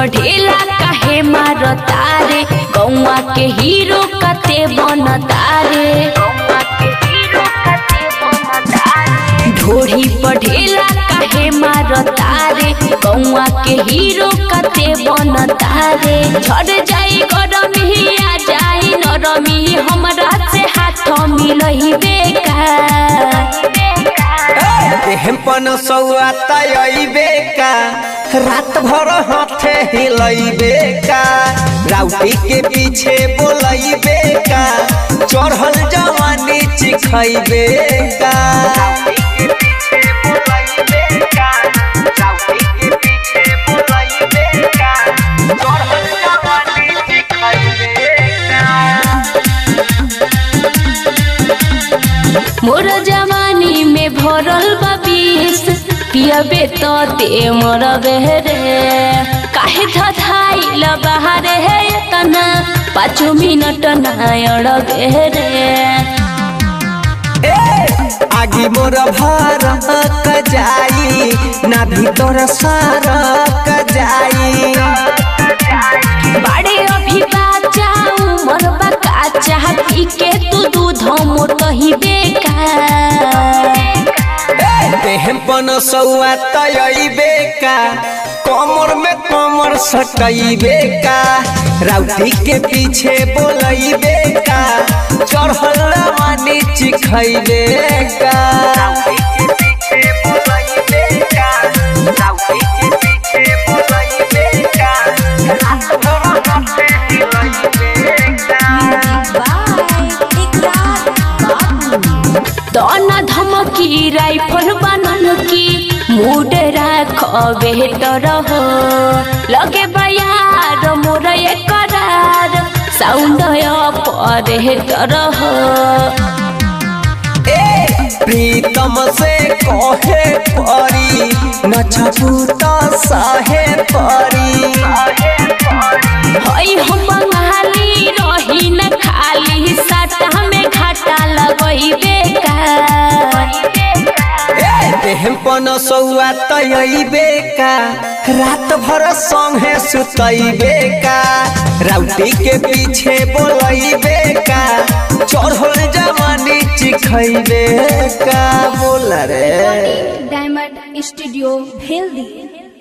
पढ़ेला काहे मारता रे गौवा के हीरो कते बनता रे ढोढ़ी पढ़ेला काहे मारता रे गौवा के हीरो कते बनता रे झड़ जाई गरमी आ जाई नरमी हमरा से हाथ मिलही बेकार देहपन सौआ तयबे का रात भर हाथे हिलैबे का राउटी के पीछे बोलैबे का चढ़ल जवानी चिखैबे का चढ़ल जवानी चिखैबे का मोर जवानी में भरल बा विष पियबे तो ते मोर बेहरे काहे धधाइल बाहर है तना पाँचो मिनट नायड़ बेहरे आगी मोर भरक जाई ना भीतर सरक जाई बाड़े अभी बाचा उमर बा काचा पी के तू दूध मोटही बेकार देहपन सौआ तयबे का कमर में कमर सटैबे का राउटी के पीछे बोलैबे का चढ़ल रवानी चिखैबे का दन धमकी राइफल बनल की मूड राख बेहतर हो लगे बयार मोर करार साउंड परेहतर हो प्रीतम से कहे परी नचबू तो सहे परी हई हम बंगाली रही न खाली सटा में घाटा लगई बेकार देहपन सौआ तयबे का रात भर संगे सुतैबे का राउटी के पीछे बोलैबे का चढ़ल जवानी चिखैबे का बोल रे डायमंड स्टूडियो भेल दिए